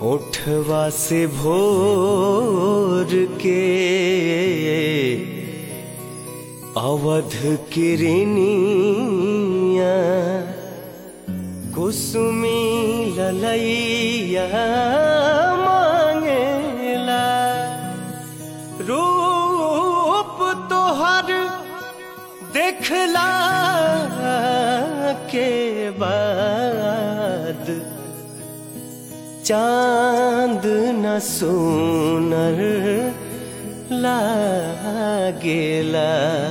ओठवा से भोर के अवध किरनिया कुसुमी ललैया मांगेला रूप तोहर देखला के बाद चांद न सोनर लागेला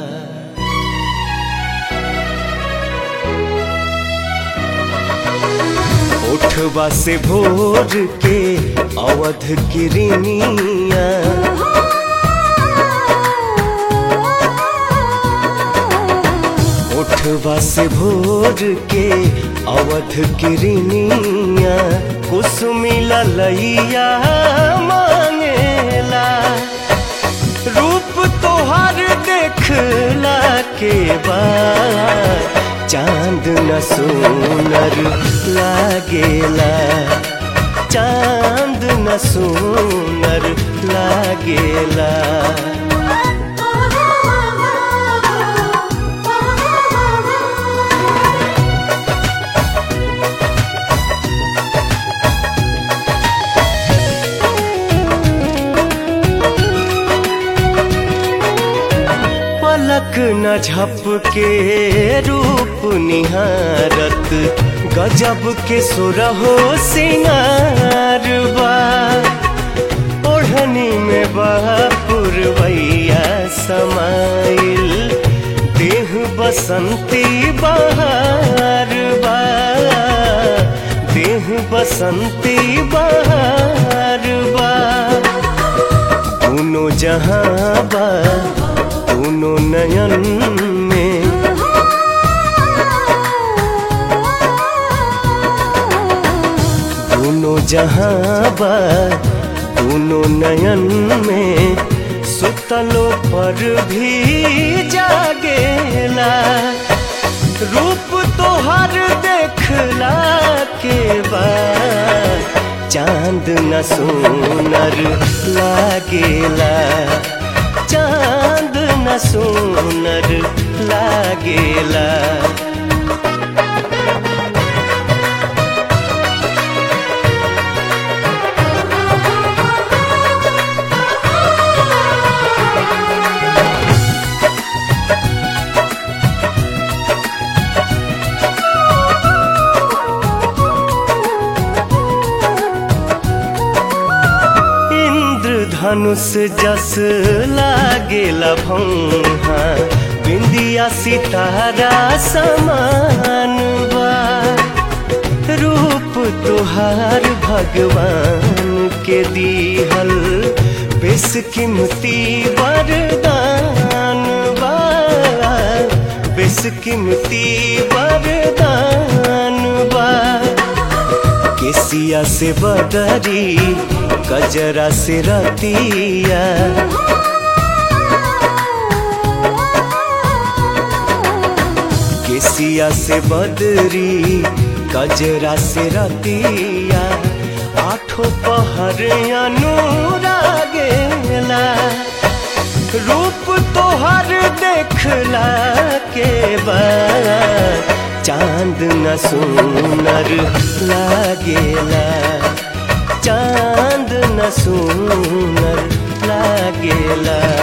उठवा से भोर के अवध किरनिया उठवा से भोर के अवध किरनिया कुसुमी ललैया मांगेला रूप तोहर देखला के बाद चांद न सोनर लागेला चांद न सोनर लागेला पलक न झपके रूप निहारत गजब के सुरहो सिंगार बा ओढ़नी में पुरवैया समाइल देह बसंती बहार बा देह बसंती बहार बा दोनों जहां बा दोनों नयन में दोनों जहां बा दोनों नयन में सुतलो पर भी जागेला रूप तोहर देखला के बाद चांद न सोनर लागेला चांद न सोनर लागेला धनुष जस लागेला भौहा बिंदिया सितारा समान बा रूप तुहार भगवान के दीहल बेसकीमती वरदान बा बेसकीमती वरदान बा केसिया से बदरी कजरा से रतिया केसिया से बदरी कजरा से रतिया आठों पहर अनुरागेला रूप तोहर देखला के बाद चांद न सोनर लागेला चांद न सोनर लागेला